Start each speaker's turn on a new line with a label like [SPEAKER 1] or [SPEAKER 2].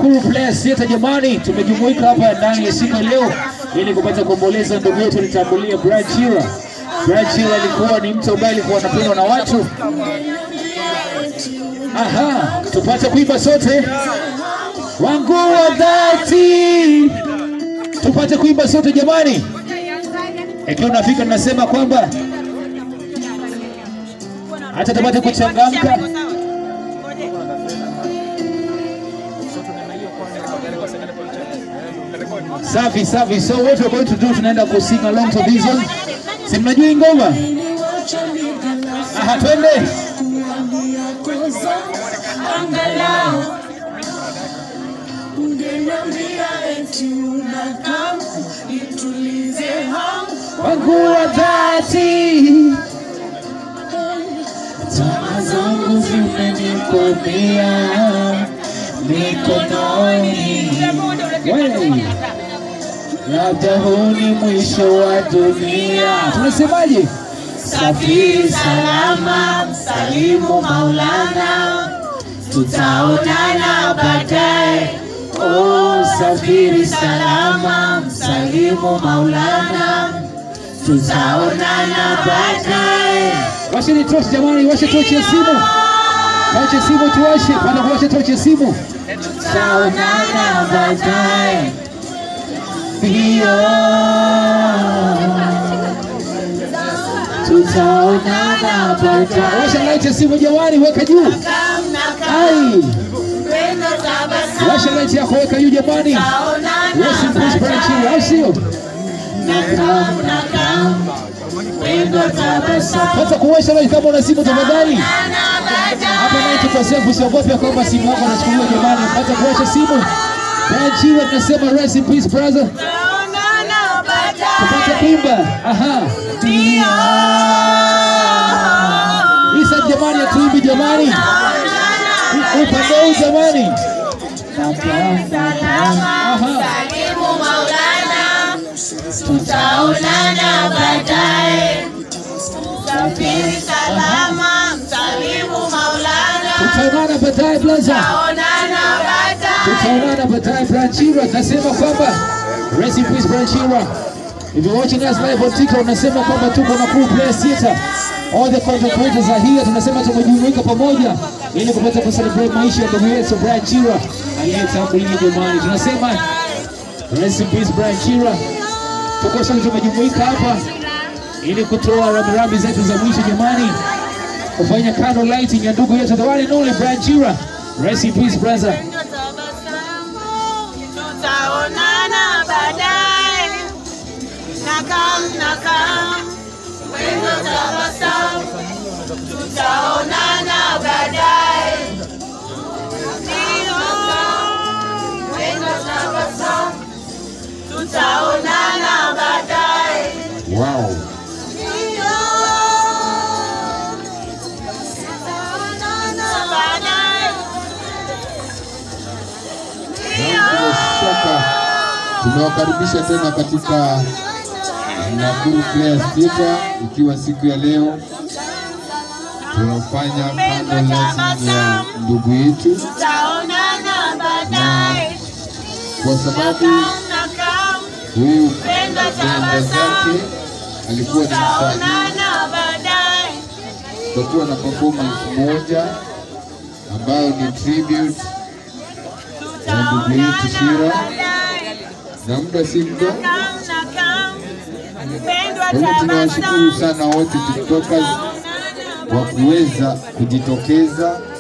[SPEAKER 1] Nakuru Players Theatre. Jamani, tumejumuika hapa ndani ya siku ya leo ili kupata kuomboleza ndugu yetu alitangulia Brian Chira. Brian Chira alikuwa ni mtu ambaye alikuwa anapendwa na watu. Aha, tupate kuimba sote wangu wa dhati, tupate kuimba sote jamani. Ikiwa unafika nasema kwamba hata tupate kuchangamka. Safi safi. So what we're going to do, tunaenda ku sing along to this one. Si mnajua hii ngoma? Aha, twende. Wangu wa dhati, tamaa zangu zimenikomea mikononi. Wewe, labda huu ni mwisho wa dunia. Tunasemaje?
[SPEAKER 2] Safiri salama, msalimu Maulana, tutaonana baadaye. Oh, safiri salama, msalimu Maulana, tutaonana baadaye.
[SPEAKER 1] Washeni tochi jamani, washe tochi ya simu, tochi ya simu tuwashe, panda kuwasha tochi ya simu.
[SPEAKER 2] Tutaonana baadaye. Ndio. Tutaonana baadaye.
[SPEAKER 1] Washa light ya simu jamani, weka juu. Ai, washa light yako, weka juu jamani. Rest in peace Brian Chira, au sio? Pata kuwasha light kama una simu tafadhali. Hapa night kwa safe, usiogope kwamba simu yako inachukuliwa jamani. Pata kuwasha simu. Brian Chira tunasema rest in peace brother. Tupate kuimba. Aha. Isa jamani, atuimbi jamani. Upande huu jamani.
[SPEAKER 2] Tutaonana baadaye. Safiri salama, msalimu Maulana.
[SPEAKER 1] Tutaonana baadaye blaza.
[SPEAKER 2] Tutaonana baadaye.
[SPEAKER 1] Tutaonana baadaye Branchira. Nasema kwamba rest in peace Branchira. If you're watching us live on TikTok, unasema kwamba tuko na Cool Players Theatre. All the content creators are here. Tunasema tumejumuika pamoja ili kupata kucelebrate maisha ya ndugu yetu Brian Chira aliyetangulia jamani. Tunasema rest in peace Brian Chira. Tuko sote tumejumuika hapa ili kutoa rambirambi zetu za mwisho jamani, kufanya candle lighting ya ndugu yetu the one and only Brian Chira. Rest in peace brother.
[SPEAKER 2] Tutaonana baadaye. Nakam, nakam. Wendo tabasamu. Tutaonana baadaye. Ndio. Wendo tabasamu. Tutaonana baadaye.
[SPEAKER 1] Wow.
[SPEAKER 2] Ndio. Tutaonana baadaye.
[SPEAKER 3] Bila shaka tumewakaribisha tena katika Nakuru Players Theatre, ikiwa siku ya leo tunafanya candle lighting ya ndugu yetu,
[SPEAKER 2] Tutaonana baadaye.
[SPEAKER 3] kwa sababu
[SPEAKER 2] Nakam,
[SPEAKER 3] huyu
[SPEAKER 2] Penda
[SPEAKER 3] benda
[SPEAKER 2] tabasamu.
[SPEAKER 3] zake alikuwa ni msanii,
[SPEAKER 2] tutaonana baadaye.
[SPEAKER 3] tutakuwa na performance moja ambayo ni tribute ya ndugu yetu Shira,
[SPEAKER 2] Baadaye.
[SPEAKER 3] na muda si muda
[SPEAKER 2] Nakam, nakam. Mpendwa
[SPEAKER 3] Kwa hivyo tunawashukuru
[SPEAKER 2] tabasamu.
[SPEAKER 3] sana wote tiktokers
[SPEAKER 2] Tutaonana
[SPEAKER 3] wa kuweza kujitokeza